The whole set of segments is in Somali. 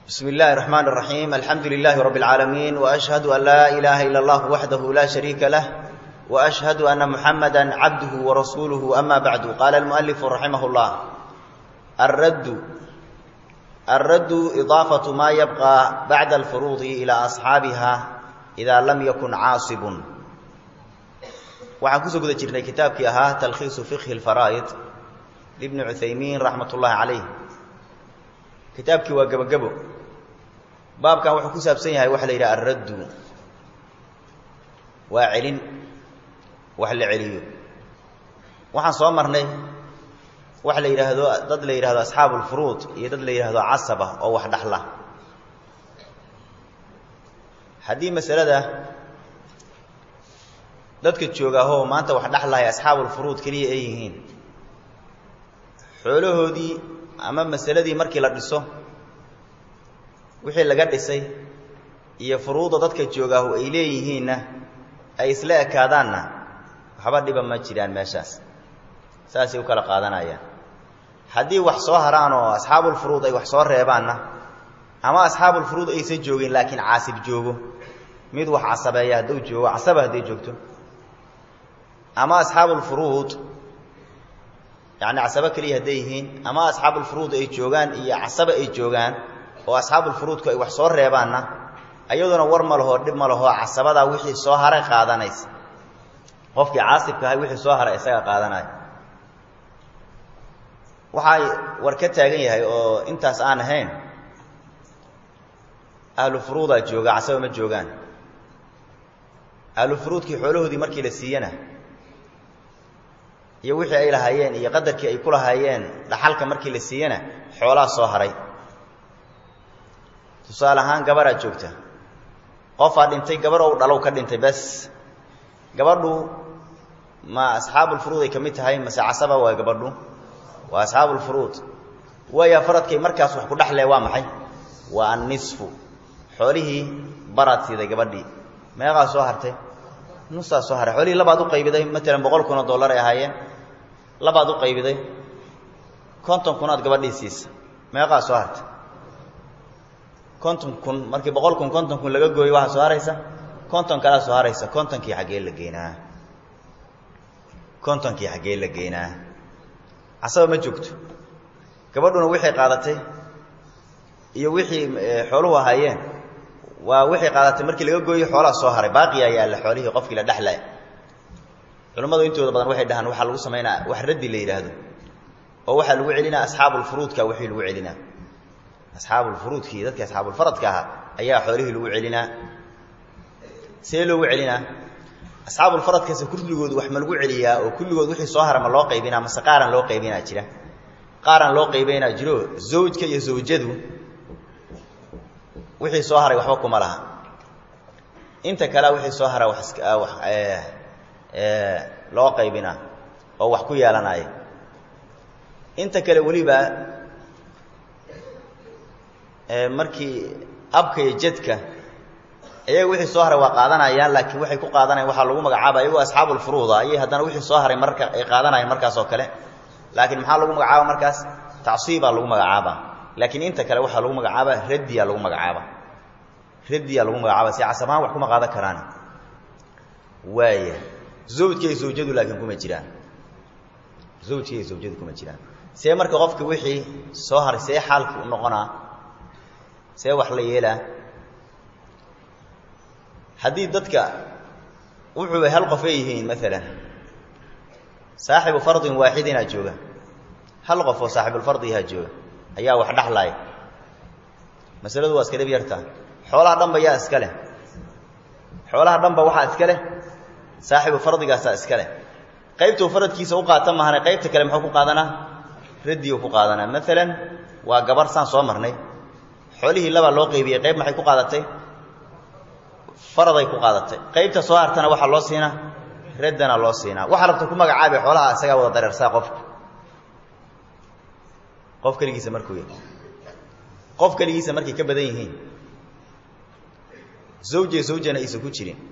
بسم الله الرحمن الرحيم الحمد لله رب العالمين وأشهد أن لا إله إلا الله وحده لا شريك له وأشهد أن محمدا عبده ورسوله أما بعد قال المؤلف رحمه الله الرد الرد إضافة ما يبقى بعد الفروض إلى أصحابها إذا لم يكن عاصب waxaan kusoo guda jirnay kitaabkii ahaa talkhiisu fiqhi اlfaraa'id libni cuthaymiin raxmat ullaahi calayh kitaabkii waa gebogebo baabkan wuxuu ku saabsan yahay waxa la yidhaha alraddu waa celin wax la celiyo waxaan soo marnay waxa la yidhaahdo dad la yidhahdo asxaabu ulfuruud iyo dad la yidhaahdo casaba oo wax dhaxla haddii masalada dadka joogaahoo maanta wax dhexlaya asxaabulfuruud keliya ay yihiin xoolahoodii ama masaladii markii la dhiso wixii laga dhisay iyo furuuda dadka joogaahu ay leeyihiinna ay isla ekaadaanna waxba dhiba ma jiraan meeshaas saasay u kala qaadanayaan haddii wax soo haraan oo asxaabulfuruud ay wax soo reebaanna ama asxaabulfuruud aysan joogin laakiin caasib joogo mid wax casabeeya hadduu joogo casaba hadday joogto ama asxaabulfuruud yacni casabo keliya hadday yihiin ama asxaabulfuruud ay joogaan iyo casaba ay joogaan oo asxaabulfuruudku ay wax soo reebaanna ayaduna war ma lahoo dhib ma lahoo casabadaa wixii soo haray qaadanaysa qofkii caasibka ahay wixii soo haray isaga qaadanaya waxaa war ka taagan yahay oo intaas aan ahayn ahlu furuudaa jooga casaba ma joogaan ahlu furuudkii xoolahoodii markii la siiyana iyo wixii ay lahaayeen iyo qadarkii ay ku lahaayeen dhaxalka markii la siiyana xoolaa soo haray tusaale ahaan gabaraa joogta qofaa dhintay gabar ou dhalow ka dhintay bes gabadhu ma asxaabulfuruud ay ka mid tahay mase casaba waa gabadhu waa asxaabulfuruud waaya faradkay markaas wax ku dhexlee waa maxay waa annisfu xoolihii baraad siiday gabadhii meeqaa soo hartay nusaa soo haray xoolihii labaad u qaybiday matalan boqol kun oo dollar ay ahaayeen labaad u qaybiday konton kunaad gabadhii siisa meeqaa soo hartay konton kun markii boqol kun konton kun laga gooyo waxaa soo haraysa konton kalaa soo haraysa kontonkii xaggee la geynaa kontonkii xaggee la geynaa casaba ma joogto gabadhuna wixii qaadatay iyo wixii xooluhu ahaayeen waa wixii qaadatay markii laga gooyo xoolaha soo haray baaqiyaa yaalla xoolihii qofkii la dhexlay culimmadu intooda badan waxay dhahaan waxaa lagu samaynaa wax raddi la yidhaahdo oo waxaa lagu celinaa asxaabulfuruudka wixii lagu celinaa asxaabulfuruudkii dadkii asxaabulfaradka ahaa ayaa xoolihii lagu celinaa see loogu celinaa asxaabulfaradkaasi kulligoodu wax ma lagu celiyaa oo kulligood wixii soo hara ma loo qaybinaa mase qaaran loo qaybinaa jira qaaran loo qaybaynaa jiro zawjka iyo zawjadu wixii soo haray waxba kuma laha inta kalea wixii soo hara wax loo qaybinaa oo wax ku yeelanaya inta kale weliba markii abka iyo jadka iyaga wixii soo haray waa qaadanayaan laakiin waxay ku qaadanayan waxaa lagu magacaaba iyagoo asxaabulfuruuda ayay haddana wixii soo haray marka ay qaadanayaan markaas oo kale laakiin maxaa lagu magacaaba markaas tacsiibaa lagu magacaaba laakiin inta kale waxaa lagu magacaaba raddiyaa lagu magacaaba raddiyaa lagu magacaaba si casabahaan wax kuma qaadan karaan waaya zawjka iyo zawjadu laakiin kuma jiraan zawjka iyo zawjadu kuma jiraan see marka qofka wixii soo haray see xaalki u noqonaa see wax la yeelaa haddii dadka wuxuu hal qof ay yihiin maalan saaxibu fardin waaxidinaa jooga hal qof oo saaxibulfardihaa jooga ayaa wax dhexlaaya masaladu waa iska dhib yartaa xoolaha dhanba yaa iska leh xoolaha dhanba waxaa iska leh saaxibu fardigaasaa iska leh qaybtuu faradkiisa u qaata mahane qaybta kale muxuu ku qaadanaa raddiuu ku qaadanaa maalan waa gabar saan soo marnay xoolihii labaa loo qaybiyey qayb maxay ku qaadatay faraday ku qaadatay qaybta soo hartana waxaa loo siinaa raddana loo siinaa waxaa rabta ku magacaabi xoolaha isagaa wada dareersaa qofka qof keligiisa markuu yahay qof keligiisa markay ka badan yihiin zawje zawjana aysan ku jirin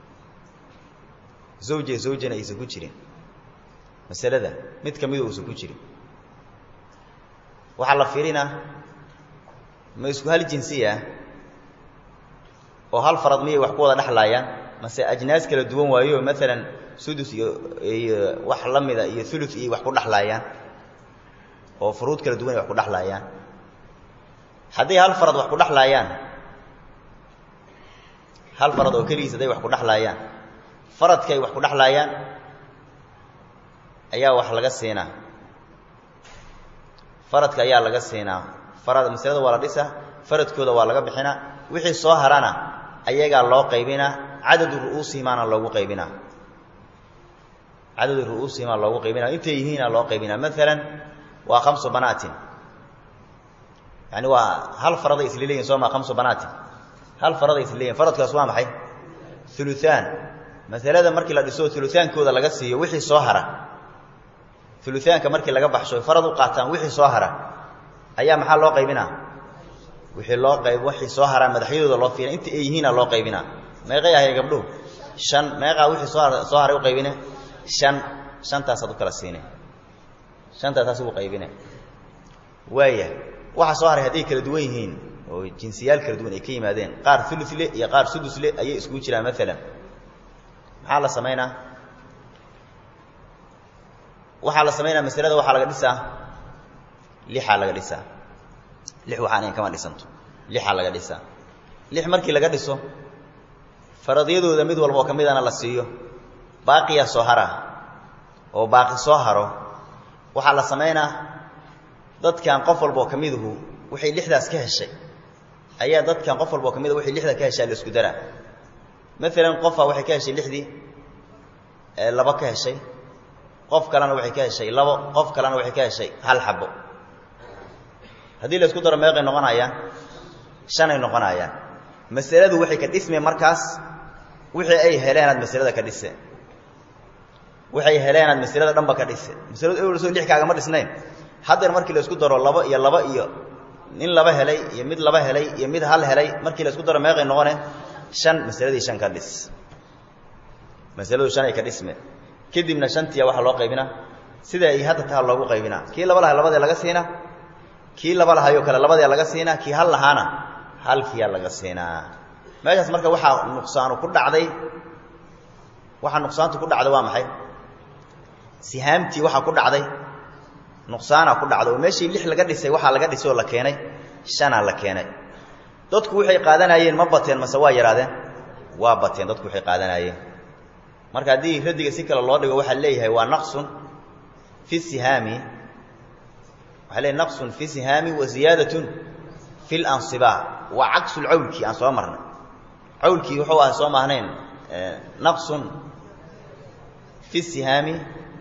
zawje zawjana aysan ku jirin masalada mid ka midu uusan ku jirin waxaa la fiirinaa ma isku hal jinsiya oo hal farad miyay wax ku wada dhexlaayaan mase ajnaas kala duwan waayo maalan sudus iyo iyo wax la mida iyo ulu iyo wax ku dhexlaayaan oo furuud kala duwan ay wax ku dhexlaayaan hadday hal farad wax ku dhexlaayaan hal farad oo keligiis hadday wax ku dhexlaayaan faradkay wax ku dhexlaayaan ayaa wax laga siinaa faradka ayaa laga siinaa farad masalada waa la dhisaa faradkooda waa laga bixinaa wixii soo harana ayagaa loo qaybinaa cadadu ru'uusihimaana loogu qaybinaa cadadu ru'uusihimaa loogu qaybinaa intay yihiina loo qaybinaa maalan waa khamsu banaatin yani waa hal faraday isla leeyihin soo maa khamsu banaatin hal faraday isla leeyihin faradkaas waa maxay uluaan masalada markii la dhiso ulutaankooda laga siiyo wixii soo hara uluaanka markii laga baxsho farad u qaataan wixii soo hara ayaa maxaa loo qaybinaa wixii loo qayb wixii soo haraa madaxyadooda loo fiina inta ay yihiina loo qaybinaa meeqay ahayn gabdhuhu shan meeqaa wixii soo har soo haray u qaybine shan shantaasaad u kala siine shantaasaas ugu qaybine waaya waxa soo haray hadday kala duwan yihiin oo jinsiyaal kala duwan ay ka yimaadeen qaar ulule iyo qaar sudusle ayay iskugu jiraan maalan maxaa la samaynaa waxaa la samaynaa masalada waxaa laga dhisaa lixaa laga dhisaa lix waxaan ahayn kama dhisanto lixaa laga dhisaa lix markii laga dhiso faradyadooda mid walba oo ka midana la siiyo baaqiyaa soo hara oo baaqi soo haro waxaa la samaynaa dadkan qof walba oo ka miduhu waxay lixdaas ka heshay ayaa dadkan qof walba oo ka mida waxay lixda ka heshaa la isku daraa maalan qofaa waxay ka heshay lixdii laba ka heshay qof kalena waxay ka heshay labo qof kalena waxay ka heshay hal xabo haddii la isku daro meeqay noqonayaan shanay noqonayaan masaladu waxay ka dhismeen markaas wixii ay heleenaad masalada ka dhise waxay heleenaad masalada dhanba ka dhise masaladu ewel soo lix kaagama dhisnayn haddeer markii la isku daro labo iyo laba iyo nin laba helay iyo mid laba helay iyo mid hal helay markii la isku daro meeqay noqone shan masaladii shan ka dhis masaladu shan ay ka dhisme kadibna shantiya waxaa loo qaybinaa sida ay hadda taha loogu qaybinaa kii laba laha labadee laga siinaa kii laba lahayoo kale labadee laga siinaa kii hal lahaana halkiyaa laga siinaa meeshaas marka waxaa nuqsaanu ku dhacday waxaa nuqsaantu ku dhacday waa maxay sihaamtii waxaa ku dhacday nuqsaanaa ku dhacday oo meeshii lix laga dhisay waxaa laga dhisay oo la keenay shanaa la keenay dadku waxay qaadanayeen ma bateen mase waa yaraadeen waa bateen dadku waxay qaadanayeen marka haddii radiga si kale loo dhigo waxaa leeyahay waa naqsun fi sihaami waxaa leeyahy naqsun fi sihaami wa ziyaadatun fi lansiba waa cagsu lcawlki aan soo marnay cawlkii wuxuu ah soo maahnayn naqsun fi sihaami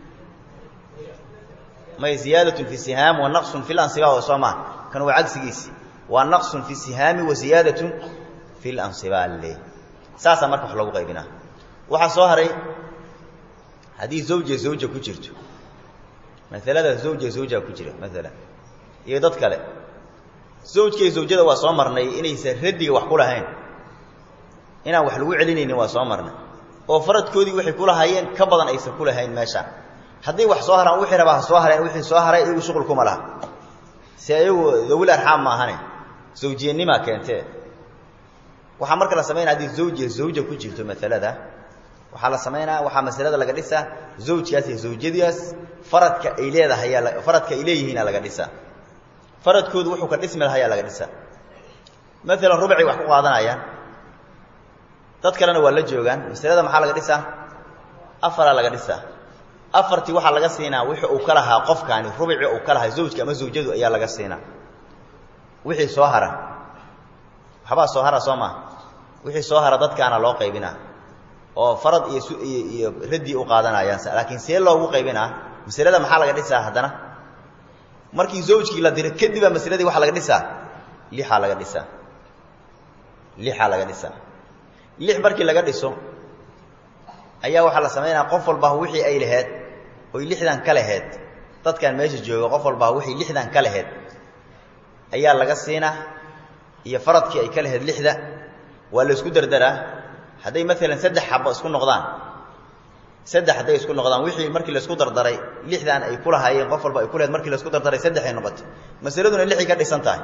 may ziyaadatun fi sihaam wa naqsun fi lansiba oo soo maaha kan waa cagsigiisii waa naqsun fi sihaami wa ziyaadatun fi lansiba le saasaa marka wax loogu qaybinaa waxaa soo haray haddii zawja zawja ku jirto masalada zawja zawja ku jira maalan iyo dad kale zawjkaiyo zawjada waa soo marnay inaysan radiga wax ku lahayn inaan wax lagu celinaynin waa soo marnay oo faradkoodii waxay ku lahaayeen ka badan aysan ku lahayn meeshaan hadday wax soo haraan wixii rabaa ha soo hareen wixii soo haray iyagu shuqul kuma laha si ayagu dawil arxaam ma ahane zawjiyanimaa keentee waxaa marka la samaynaya haddii zawjiya zawja ku jirto masalada waxaa la samaynaa waxaa masalada laga dhisaa zawjkaas iyo zawjadiaas faradka ay leedahay faradka ay leeyihiina laga dhisaa faradkoodu wuxuu ka dhismi lahayaa laga dhisaa maalan rubcay wax ku qaadanayaan dad kalena waa la joogaan masalada maxaa laga dhisaa afaraa laga dhisaa afartii waxaa laga siinaa wixii uu ka lahaa qofkaani rubci uu ka lahaa zawjka ama zawjadu ayaa laga siinaa wixii soo hara waxbaa soo hara soo maa wixii soo hara dadkaana loo qaybinaa oo farad iyo iyo raddi u qaadanayaan laakiin see loogu qaybinaa masalada maxaa laga dhisaa haddana markii zawjkii la diro kadibaa masaladii waxaa laga dhisaa lixaa laga dhisaa lixaa laga dhisaa lix markii laga dhiso ayaa waxaa la samaynaya qof walbaa wixii ay laheed oy lixdan ka laheed dadkan meesha jooga qof walbaa wixii lixdan ka laheed ayaa laga siinaa iyo faradkii ay ka laheyd lixda waa la isku derderaa hadday maalan saddex xabo isku noqdaan saddex hadday isku noqdaan wixii markii laisku dardaray lixdan ay ku lahaayeen qof walba ay ku laheyd markii laisku dardaray saddex ay noqotay masaladuna lixay ka dhisan tahay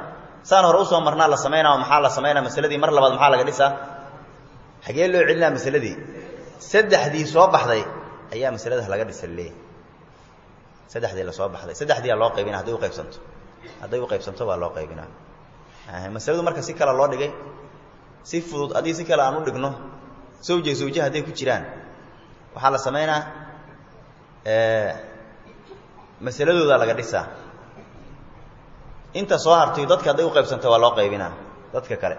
saan hore usoo marnaa la samaynaa maxaa la samaynaa masaladii mar labaad maxaa laga dhisaa xagee loo celinaa masaladii saddexdii soo baxday ayaa masalada laga dhisa leeyahy saddexdii lasoo baxday saddexdiiaa loo qaybina hadday uqaybsanto hadday uqaybsanto baa loo qaybinaa masaladu marka si kale loo dhigay si fudud haddii si kale aan u dhigno zawja zawje hadday ku jiraan waxaa la samaynaa masaladoodaa laga dhisaa inta soo hartay dadka hadday uqaybsanto waa loo qaybinaa dadka kale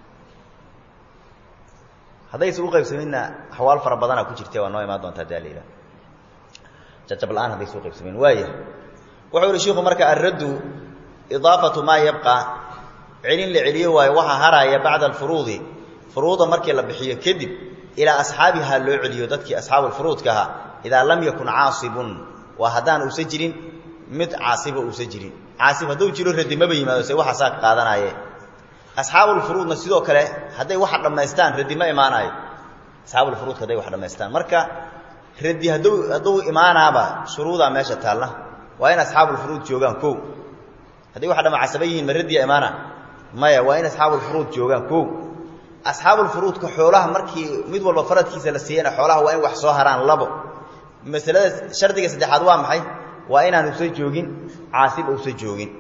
haddayse uqaybsaminna axwaal fara badanaa ku jirta waa noo imaan doontaa daa la yidhaha jajab la-aan haddayse uqaybsamin waaya wuxuu ihi shiku marka alraddu idaafatu maa yabqa celin la celiyo waayo waxaa haraaya bacda alfuruudi furuuda markii la bixiyo kadib ilaa asxaabihaa loo celiyo dadkii asxaabulfuruudka ahaa idaa lam yakun caasibun waa haddaan uusa jirin mid caasiba uusa jirin caasib hadduu jiro radi maba yimaado se waxaasaa ka qaadanaaye asxaabulfuruudna sidoo kale hadday waxa dhammaystaan radi ma imaanaayo asxaabulfuruudka hadday wax dhammaystaan marka radi hadduu hadduu imaanaaba shuruudaa meesha taalla waa in asxaabulfuruud joogaan ko hadday wax dhama casaba yihiin ma radiya imaana maya waa in asxaabulfuruud joogaan ko asxaabulfuruudka xoolaha markii mid walba faradkiisa la siiyana xoolaha waa in wax soo haraan labo masalada shardiga saddexaad waa maxay waa inaan usa joogin caasib usa joogin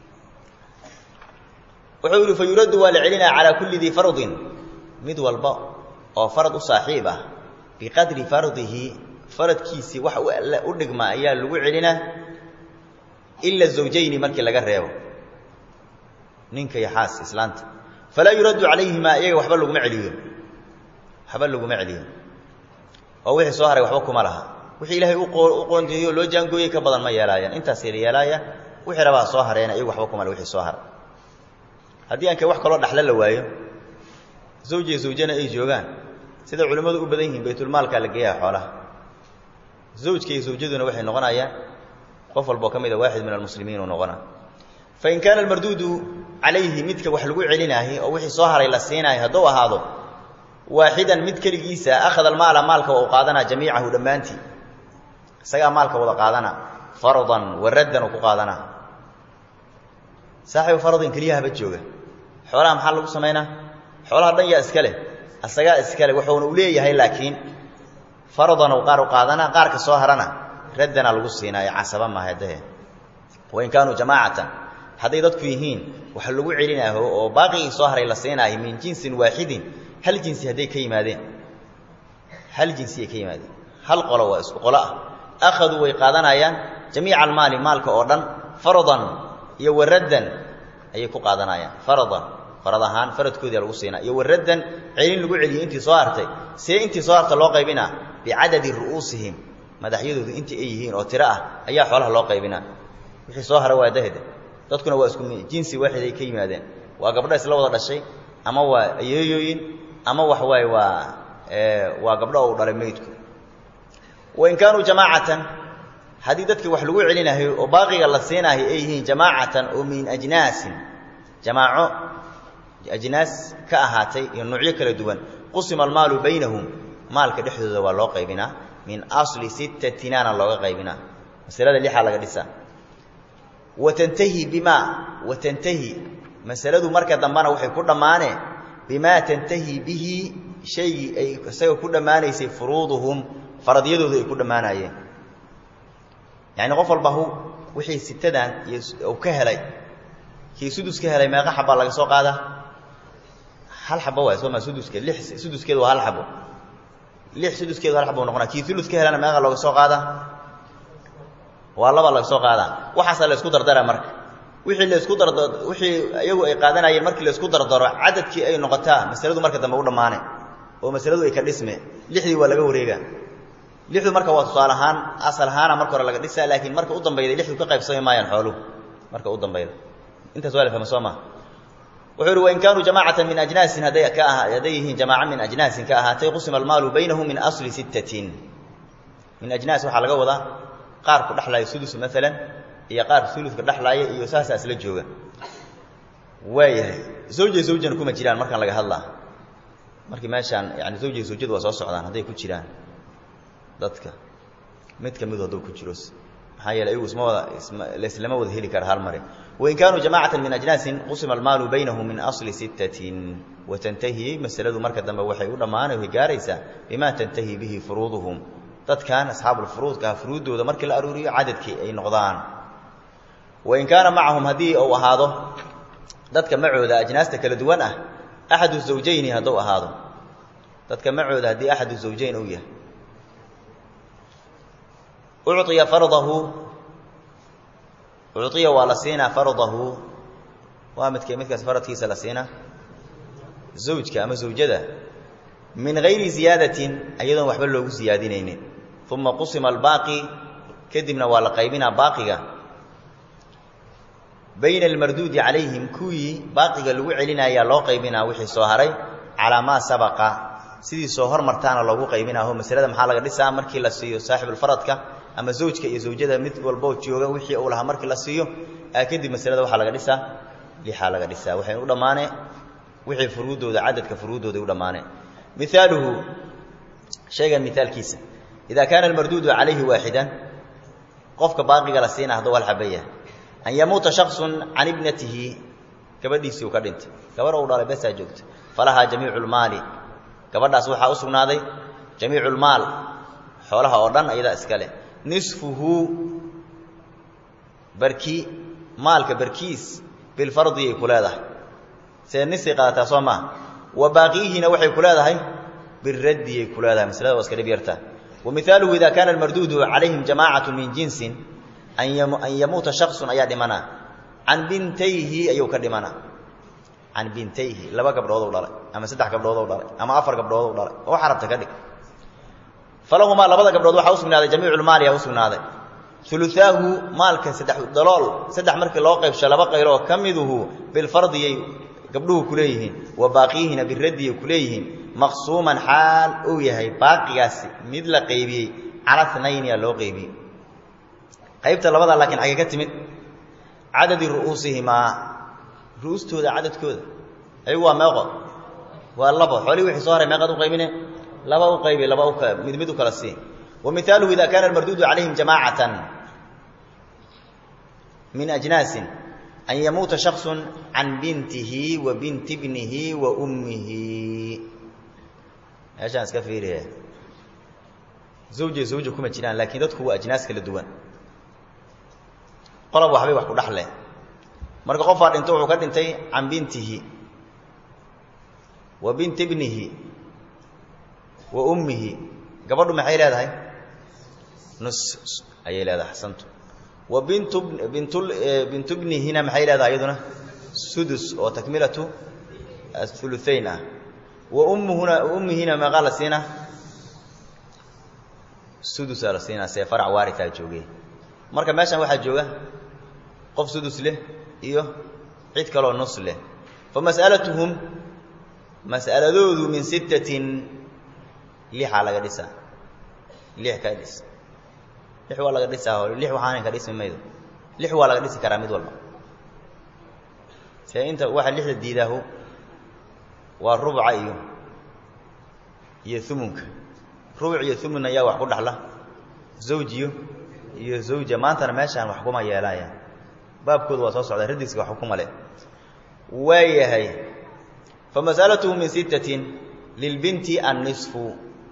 wuxuu yidhi fa yuraddu waa la celinaa calaa kulli dii fardin mid walba oo farad u saaxiib ah biqadri fardihi faradkiisii wax u dhigma ayaa lagu celinaa ila zawjayni markii laga reebo ninka iyo xaas islaanta falaa yuraddu calayhimaa iyaga waxba laguma celiyo waxba laguma celiyo oo wixii soo haray waxba kuma laha wixii ilaahay u qoondeeyo loo jaangooyey ka badan ma yeelaayaan intaas yar yeelaaya wixii rabaa soo hareena iyagu waxba kuma le wixii soo haray haddii aankay wax kaloo dhaxlo la waayo zawjiya zawjana ay joogaan sida culimmadu u badan yihiin baytulmaalkaa la geeyaa xoolaha zawjka iyo zawjaduna waxay noqonayaan qof walboo ka mida waaxid min almuslimiin uu noqona fain kaana almarduudu calayhi midka wax lagu celinaayo oo wixii soo haray la siinaayo hadduu ahaado waaxidan mid keligiisa akhada almaala maalka waa u qaadanaa jamiicahu dhammaantii isagaa maalka wada qaadana fardan wa raddan uu ku qaadanaa saaxibu fardin keliyahaba jooga xoolaha maxaa lagu samaynaa xoolaha dhan yaa iska leh asagaa iska leh wuxuuna u leeyahay laakiin fardan uu qaar u qaadanaa qaarka soo harana raddana lagu siinaayo casaba mahadahe wain kaanuu jamaacatan hadday dadku yihiin waxa lagu celinaaho oo baaqigii soo haray la siinaayo min jinsin waaxidin hal jinsi hadday ka yimaadeen hal jinsi ay ka yimaadeen hal qolo waa isku qolo ah akhaduu way qaadanayaan jamiica almaali maalka oo dhan fardan iyo waraddan ayay ku qaadanayaan faradan farad ahaan faradkoodii lagu siinaa iyo waraddan celin lagu celiyey intii soo hartay see intii soo harta loo qaybinaa bicadadi ru'uusihim madaxyadoodu intii ay yihiin oo tiro ah ayaa xoolaha loo qaybinaa wixii soo hara waa dahda dadkuna waa isku jinsi waaxid ay ka yimaadeen waa gabdho isla wada dhashay ama waa ayeeyooyin ama wax waaye waa waa gabdho uu dhalay meydku wain kaanuu jamaacatan haddii dadka wax lagu celinayo oo baaqiga la siinaayo ay yihiin jamaacatan oo min ajnaasin jamaaco ajnaas ka ahaatay iyo nuucyo kala duwan qusima almaalu baynahum maalka dhexdooda waa loo qaybinaa min asli sittatinana looga qaybinaa masalada lixaa laga dhisaa watantahi bimaa watantahi masaladu marka dambena waxay ku dhammaaneen bimaa tantahi bihi shaygii ay isaga ku dhammaanaysay furuuduhum faradyadooda ay ku dhammaanayeen yacni qof walba hu wixii sitadan iyo uu ka helay kii sudus ka helay meeqa xabaa laga soo qaadaa hal xabo waay soo maa suduskeed lix suduskeedu waa hal xabo lix suduskeedu hal xabo noqonaa kii ulus ka helana meeqa looga soo qaadaa waa laba laga soo qaadaa waxaasaa la isku dardara marka wixii la isku darda wixii iyagu ay qaadanayeen markii la isku dardaro cadadkii ay noqotaa masaladu marka dambe u dhammaane oo masaladu ay ka dhisme lixdii waa laga wareegaa lixdu marka waa tusaale ahaan asal ahaana marka hore laga dhisaa laakiin marka u dambayda lixdu ka qaybsami maayaan xooluhu marka u dambayda intaas waa la fahma soo maa wuxuu ihi wain kaanuu jamaacatan min ajnaasin hadday ka aha hadday yihiin jamaaca min ajnaasin ka ahaatay qusima almaalu baynahum min asli sittatin min ajnaas waxaa laga wadaa qaar ku dhexlaaya sudus maalan iyo qaar uluka dhexlaaya iyo saasaa isla jooga waayahay zawja zawjana kuma jiraan markaan laga hadlaa markii meeshaan yani zawja zawjadu waa soo socdaan hadday ku jiraan dadka mid ka midu hadduu ku jiro maxaa yeele ayagu isma wada isma laislama wada heli kara hal mare wain kaanuu jamaacatan min ajnaasin qusima almaalu baynahum min asli sittatin watantahi masaladu marka dambe waxay u dhammaanay way gaaraysaa bimaa tantahi bihi furuuduhum dadkan asxaabulfuruudkaah furuuddooda markii la aruuriyo cadadkii ay noqdaan wain kaana macahum haddii uu ahaado dadka macooda ajnaasta kala duwan ah axadu zawjayni hadduu ahaado dadka macooda haddii axadu zawjayn uu yahay uciya fardahu uciya waa la siinaa fardahu waa midkee midkaas faradkiisa la siinaa zawjka ama zawjada min gayri ziyaadatin ayadoon waxba loogu siyaadinaynin uma qusima albaaqi kadibna waa la qaybinaa baaqiga bayna almarduudi calayhim kuwii baaqiga lagu celinayaa loo qaybinaa wixii soo haray calaa maa sabaqa sidii soo hormartaana loogu qaybinaaho masalada maxaa laga dhisaa markii la siiyo saaxibulfaradka ama zawjka iyo zawjada mid walboo jooga wixii uu lahaa markii la siiyo kadib masalada waxaa laga dhisaa lixaa laga dhisaa waxay u dhammaane wixii furuuddooda cadadka furuuddooday u dhammaaneen mihaaluhu shaygan mihaalkiisa idaa kaana almarduudu calayhi waaxidan qofka baaqiga la siina hadduu hal xabaya an yamuuta shaksun can ibnatihi gabadhiisii uu ka dhintay gabarh uu dhalay besaa joogta falahaa jamiicu lmaali gabadhaas waxaa u sugnaaday jamiicu lmaal xoolaha oo dhan ayadaa iska leh nisfuhu barki maalka barkiis bilfardi ay ku leedahay see nisay qaadataa soo maaha wa baaqiihina waxay ku leedahay biraddi ay ku leedahay maslada waa iska dhib yartaa wa mihaaluhu ida kaana almarduudu calayhim jamaacatu min jinsin an yamuuta shaksun ayaa dhimana can bintayhi ayuu ka dhimana can bintayhi laba gabdhoodou dhalay ama saddex gabdhoodou dhalay ama afar gabdhoodou dhalay oo xarabta ka dhig falahumaa labada gabdhood waxaa usugnaaday jamiiculmaali aa usugnaaday uluaahu maalka saddex dalool saddex markii loo qaybsho laba qaylo oo ka miduhu bilfardiyay gabdhuhu ku leeyihiin wa baaqiyihina biraddiyay ku leeyihiin maqsuuman xaal uu yahay baaqigaasi mid la qaybiyey cala naynia loo qaybiyey qaybta labada laakiin xagee ka timid cadadi ru'uusihimaa ru'ustooda cadadkooda ayagu waa meeqo waa labo xoolihii wixii soo haray meeqaad u qaybine laba u qaybi laba mid mid u kala sii wa mihaaluhu ida kaana almarduudu calayhim jamaacatan min ajnaasin an yamuuta shaksun can bintihi wa binti bnihi wa ummihi meeshaan iska fiiriye zawje zawja kuma jiraan laakiin dadku waa ajnaas kala duwan qolob waxbay wax ku dhexle marka qofaa dhinto wuxuu ka dhintay can bintihi wa binti bnihi wa ummihi gabadhu maxay leedahay nus ayay leedahay xasantu wa bintu bintu bintu bnihina maxay leedahay iyaduna sudus oo takmilatu athuluthayn ah wa ummuhuna ummihina meeqaa la siinaa sudusaa la siinaa see farac waaritaa joogay marka meeshan waxaa jooga qof sudus leh iyo cid kaloo nus leh fa mas'alatuhum mas'aladoodu min sittatin lixaa laga dhisaa lix ka dhis lix waa laga dhisaa lix waxaanan ka dhismi maydo lix waa laga dhisi karaa mid walba see inta waxa lixda diidaahu waa rubca iyo iyo umunka rubuc iyo umun ayaa wax ku dhaxla zawjiyo iyo zawja maantana meeshaan wax kuma yeelaayaan baabkooda waa soo socdaa radiska wax kuma leh waa yahay fa mas'alatuhu min sittatin lilbinti annisfu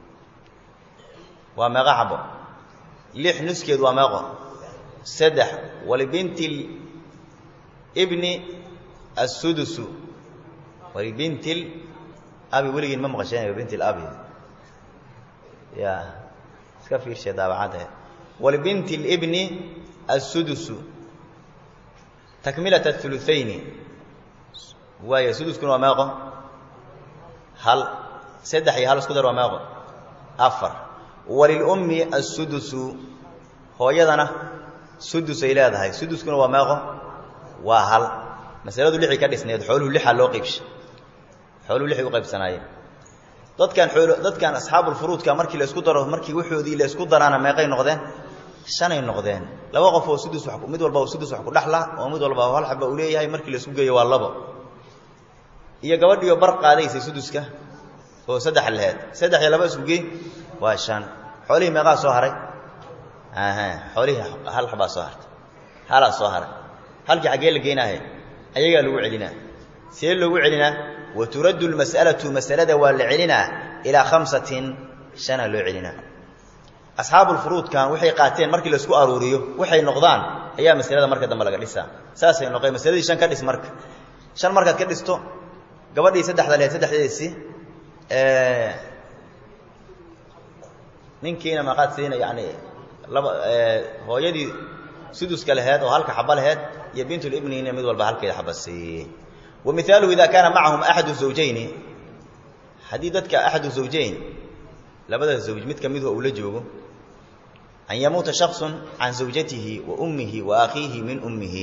waa meeqo xabo lix nuskeed waa meeqo saddex walibinti ibni assudusu walibinti abi weligiin ma maqasheen binti labi ya iska fiirshe daabacadda walibinti libni assudusu takmilat athuluthayni waaya suduskuna waa meeqo hal saddex iyo hal isku dar waa meeqo afar walilummi assudusu hooyadana sudus ay leedahay suduskuna waa meeqo waa hal masaladu lixii ka dhisneed xooluhu lixaa loo qaybshay xooluhu lixay u qaybsanaayeen dadkan xoolo dadkan asxaabulfuruudka markii la isku daro markii waxoodii la isku daraana meeqay noqdeen shanay noqdeen laba qof oo sudus wa mid walba oo sudus wax ku dhexla oo mid walba hal xaba uu leeyahay markii la isku geeyo waa labo iyo gabadhiioo bar qaadaysay suduska oo saddex laheed saddex iyo laba isku gey waa shan xoolihii meeqaa soo haray aha xoolihii hal xabaa soo hartay halaa soo haray halkii xaggee la geynaaya ayagaa lagu celinaa see loogu celinaa wa turaddu lmas'alatu masalada waa la celinaa ilaa khamsatin shana loo celinaa asxaabulfuruudkan waxay qaateen markii laisku aruuriyo waxay noqdaan ayaa masalada marka dambe laga dhisaa saasay noqeen masaladii shan ka dhis marka shan markaad ka dhisto gabadhii saddexda lehed saddexdeedii ninkiina maqaad siina yani laba hooyadii suduska laheed oo halka xaba laheed iyo bintulibnina mid walba halkeeda xaba siiyey wa mihaaluhu ida kaana macahum axadu zawjayni haddii dadka axadu zawjayn labada zawj mid ka miduha uu la joogo an yamuuta shaksu can zawjatihi wa ummihi wa akhiihi min ummihi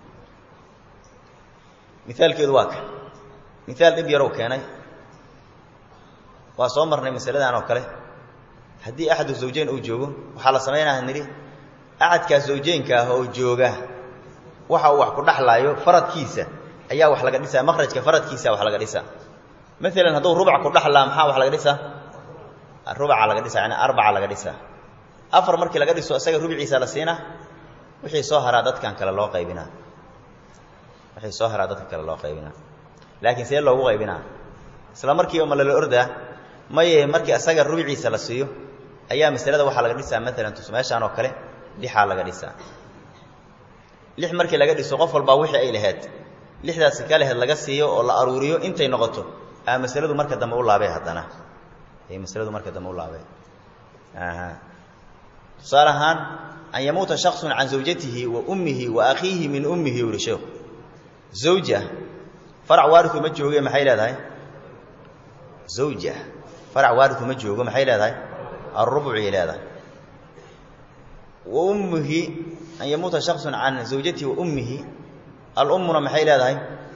mihaalkeedu waa kan mihaal dhib yarow keenay waa soo marnay masaladan oo kale haddii axadu zawjayn uu joogo waxaa la samaynaha nidhi axadkaas zawjaynka ah oo jooga waxa uu wax ku dhaxlaayo faradkiisa ayaa wax laga dhisaa makrajka faradkiisa wax laga dhisaa maalan hadduu rubac ku dhaxlaa maxaa wax laga dhisaa rubaca laga dhisaa yani arbaca laga dhisaa afar markii laga dhiso isaga rubiciisa la siinaa wixii soo haraa dadkan kale loo qaybinaa wixii soo haraa dadka kale loo qaybinaa laakiin see loogu qaybinaa isla markiiba ma lala ordaa maye markii asaga rubiciisa la siiyo ayaa masalada waxaa laga dhisaa maalan tus meeshaan oo kale lixaa laga dhisaa lix markii laga dhiso qof walbaa wixii ay laheyd lixdaasi ka laheyd laga siiyo oo la aruuriyo intay noqoto aa masaladu marka dambe u laabay haddana ay masaladu marka dambe u laabay tusaale ahaan an yamuuta shaksun can zawjatihi wa ummihi wa akhiihi min ummihi uri sheekhu zawja farac waariu ma jooge maxay leedahay zawja farac waariu ma joogo maxay leedahay arubucay leedahay wa ummihi an yamuuta shaksun can zawjatihi wa ummihi alummuna maxay leedahay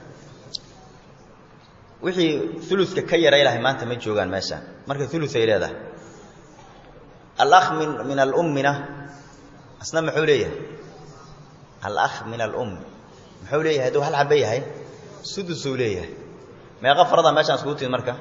wixii uluska ka yaray lahay maanta ma joogaan meesha marka uluay leedahay alakh min min alummina asna muxuu leeyahay alakh min alum muxuu leeyahay hadduu hal xaba yahay sudusuu leeyahay meeqa farada meeshaan iskugu timid marka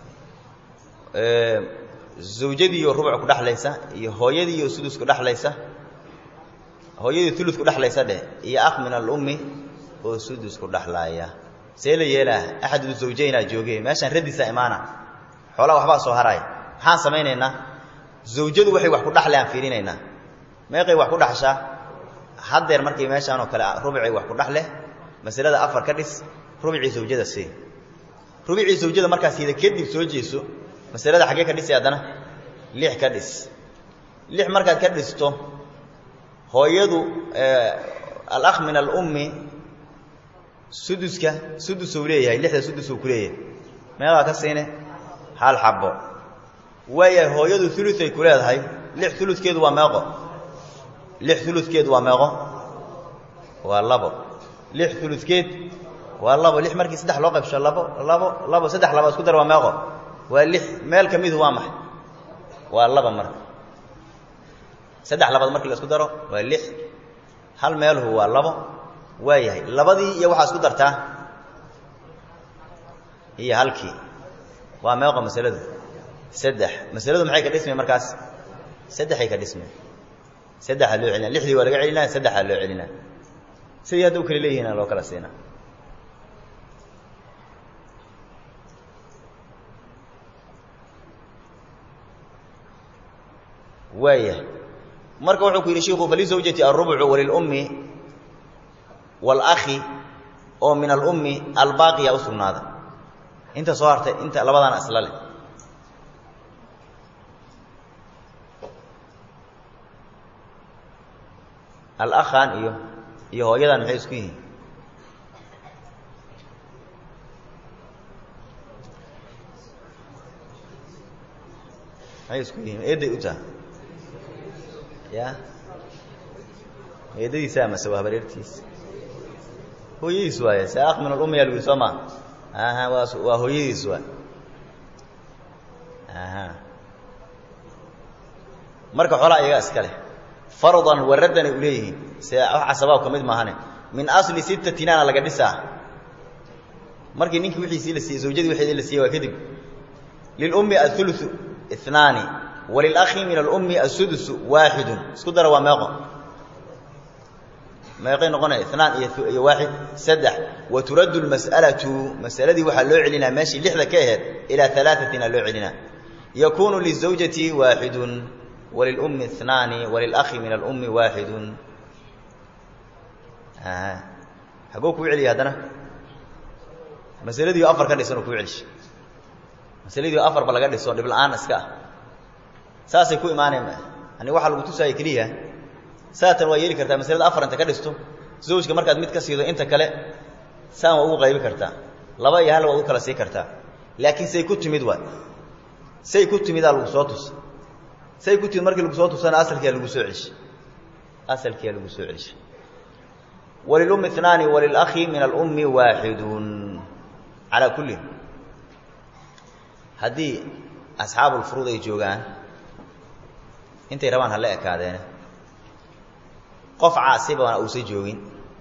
zawjadiioo rubuc ku dhexlaysa iyo hooyadiioo sudus ku dhexlaysa hooyadii ulus ku dhexlaysa dheh iyo akh min alummi oo sudus ku dhexlaaya see la yeelaa axadu zawjaynaa jooge meeshaan radisaa imaana xoolaa waxbaa soo haraaya maxaan samaynaynaa zawjadu waxay wax ku dhaxle aan fiirinaynaa meeqay wax ku dhaxshaa haddeer markii meeshaan oo kale rubicay wax ku dhaxle masalada afar ka dhis rubicii zawjada see rubicii zawjada markaas yada kadib soo jeeso masalada xaggee ka dhisi haddana lix ka dhis lix markaad ka dhisto hooyadu alakh min alummi suduska sudusuu leeyahay lixda sudusuu ku leeyahay meeqaa ka siine hal xabo waayahay hooyadu uluay ku leedahay lix uludkeedu waa meeqo lix uludkeedu waa meeqo waa labo lix uludkeed waa labo lix markii saddex loo qaybsho labo labo labo saddex laba isku dar waa meeqo waa lix meel ka midu waa maxay waa laba marka saddex labaad markii la isku daro waa lix hal meelhu waa labo waa yahay labadii iyo waxaa isku dartaa iyo halkii waa meeqo masaladu saddex masaladu maxay ka dhismay markaas saddexay ka dhismay saddexaa loo celina lixdii waa laga celinaa saddexaa loo celinaa sidii hadda u kala leeyihiina loo kala siinaa waaya marka wuxuu ku yidhi shiku falizawjati alrubcu walilummi wاlakhi oo min alummi albaaqiya u sugnaada inta soo hartay inta labadaana isla leh alakhan iyo iyo hooyadan maxay isku yihiin maxay isku yihiin eeday u taha ya eedadiisa mase waa habareertiisa hooyadiis waay se akh min alummi yaa lagu yidhi soo maa aha waa waa hooyadiis waay aha marka xoolaa iyagaa iska leh fardan waraddan ay u leeyihiin se wax casabaab ka mid maahane min asli sittatinana laga dhisaa markii ninkii wixiisii la siiyey zawjadii wixeedii la siiyey waa kadib lilummi athuluthu inaani walilakhi min alummi asudusu waaxidun isku dara waa meeqo meeqay noqonaya inaan iyo iyo waaxid saddex wa turaddu lmas'alatu masaladii waxaa loo celinaa meeshii lixda ka aheyd ilaa alaaatina loo celinaa yakuunu lizawjati waaxidun walilummi inaani walilakhi min alummi waaxidun hagoo kuu celiya haddana masaladiio afar ka dhisan oo kuu celisha masaladiio afarba laga dhiso dhib la-aan iska ah saasay ku imaanayn ani waxaa lagu tusaaya keliya saatan waa yeeli kartaa masalada afar inta ka dhisto zawjka markaad mid ka siido inta kale saan waa ugu qaybi kartaa laba iyo hal waad u kala sii kartaa laakiin say ku timid waay say ku timidaa lagu soo tusa say ku timid markii lagu soo tusana asalkiyaa lagu soo celishay asalkiyaa lagu soo celishay walilummi inaani walilakhi min alummi waaxidun calaa kullin haddii asxaabulfuruud ay joogaan intay rabaan hala ekaadeene qof caasibana uusan joogin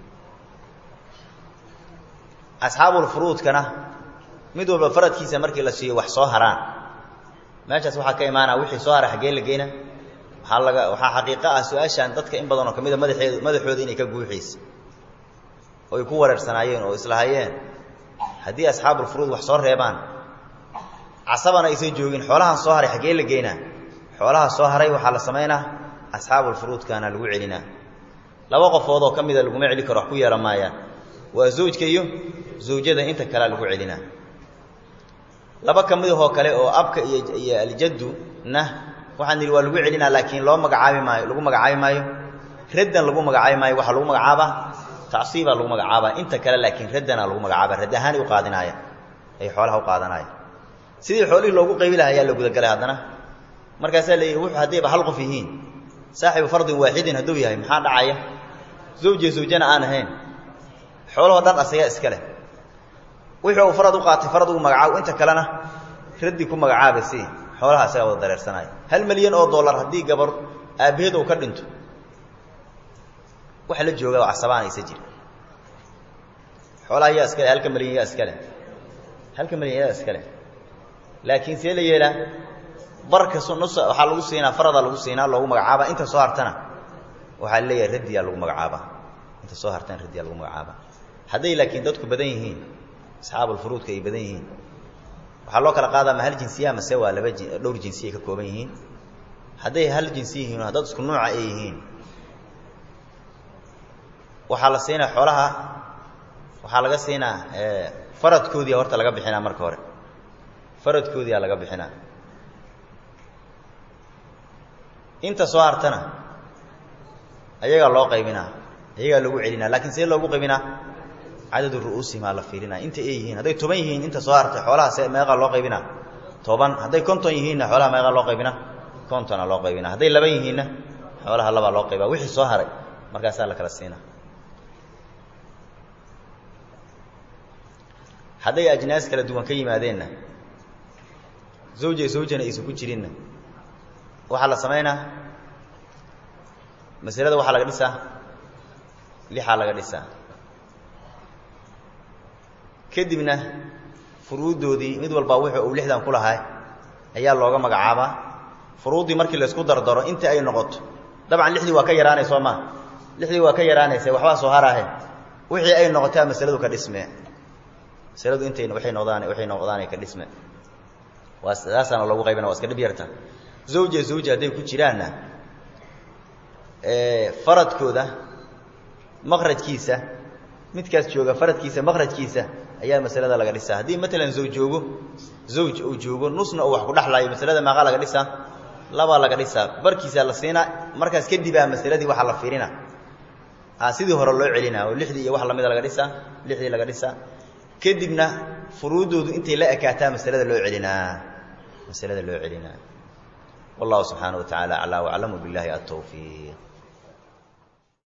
asxaabulfuruudkana mid walba faradkiisa markii la siiyo wax soo haraan meeshaas waxaa ka imaanaa wixii soo hara xaggee la geyna waxaa laga waxaa xaqiiqo ah su-aashaan dadka in badan oo ka mida madaxeedu madaxooda inay ka guuxaysa oo ay ku wareersanaayeen oo islahayeen haddii asxaabulfuruud wax soo reebaan casabana aysan joogin xoolahan soo haray xaggee la geynaa xoolaha soo haray waxaa la samaynaa asxaabulfuruudkaana lagu celinaa laba qofood oo ka mida laguma celi karo wax ku yeelan maayaan waa zawjka iyo zawjada inta kalea lagu celinaa laba ka midahoo kale oo abka iyo iyo aljaddu na waxaan nidhi waa lagu celinaa laakiin loo magacaabi maayo lagu magacaabi maayo raddan lagu magacaabi maayo waxaa lagu magacaabaa tacsiibaa lagu magacaabaa inta kale laakiin raddana lagu magacaaba radd ahaanay u qaadinaaya ay xoolaha u qaadanaaya sidii xoolihii loogu qaybi laha ayaa la gudagalay haddana markaasaa la yidhi wuxuu haddayba hal qof yihiin saaxibu fardin waaxidin hadduu yahay maxaa dhacaya zawjiya zawjana aan ahayn xoolahoo dhan asagaa iska leh wixii uu farad u qaatay farad ugu magacaabo inta kalena raddi ku magacaaba si xoolaha asagaa wada dareersanaya hal milyan oo dollar haddii gabar aabbaheed uu ka dhinto waxa la jooga oo casabaan aysa jira xoolaha yaa iskale halka milyan yaa iskale halka milyan yaa iskale laakiin see la yeelaa barka nus waxaa lagu siinaa faradaa lagu siinaa loogu magacaaba inta soo hartana waxaa leeyahay raddiyaa lagu magacaabaa inta soo hartana raddiyaa lagu magacaabaa hadday laakiin dadku badan yihiin asxaabulfuruudka ay badan yihiin waxaa loo kala qaadaa ma hal jinsiya mase waa laba ji dhowr jinsiya ka kooban yihiin hadday hal jinsi yihiin oo dad isku nuuca ay yihiin waxaa la siinaa xoolaha waxaa laga siinaa faradkoodiia horta laga bixinaa marka hore faradkoodiyaa laga bixinaa inta soo hartana ayagaa loo qaybinaa ayagaa lagu celinaa lakiin see loogu qaybinaa cadadu ru'uusihimaa la fiirinaa inta ay yihiin hadday toban yihiin inta soo hartay xoolaha see meeqaa loo qaybinaa toban hadday konton yihiinna xoolaha meeqaa loo qaybinaa kontona loo qaybinaa hadday laban yihiinna xoolaha labaa loo qaybaa wixii soo haray markaasaa la kala siinaa hadday ajnaas kala duwan ka yimaadeenna zawja zawjana aysan ku jirinna waxaa la samaynaa masalada waxaa laga dhisaa lixaa laga dhisaa kadibna furuuddoodii mid walbaa wuxuu uu lixdan ku lahaa ayaa looga magacaabaa furuuddii markii laysku dardaro inta ay noqoto dabcan lixdii waa ka yaraanay soo maa lixdii waa ka yaraanaysa waxbaa soo haraahe wixii ay noqotaa masaladu ka dhisme masaladu intay waay noqdaan waxay noqdaanay ka dhisme waa saasaana loogu qaybina waa iska dhib yarta zawja zawja hadday ku jiraanna faradkooda maqrajkiisa midkaas jooga faradkiisa maqrajkiisa ayaa masalada laga dhisaa haddii matalan zawj joogo zawj uu joogo nusna uu wax ku dhexlaayo masalada meeqaa laga dhisaa labaa laga dhisaa barkiisaa la siinaa markaas kadibaa masaladii waxaa la fiirina sidii hore loo celinaa oo lixdii iyo wax lamida laga dhisaa lixdii laga dhisaa kadibna furuuddoodu intay la ekaataa masalada loo celinaa masalada loo celinaa والله سبحانه وتعالى أعلى وأعلم بالله التوفيق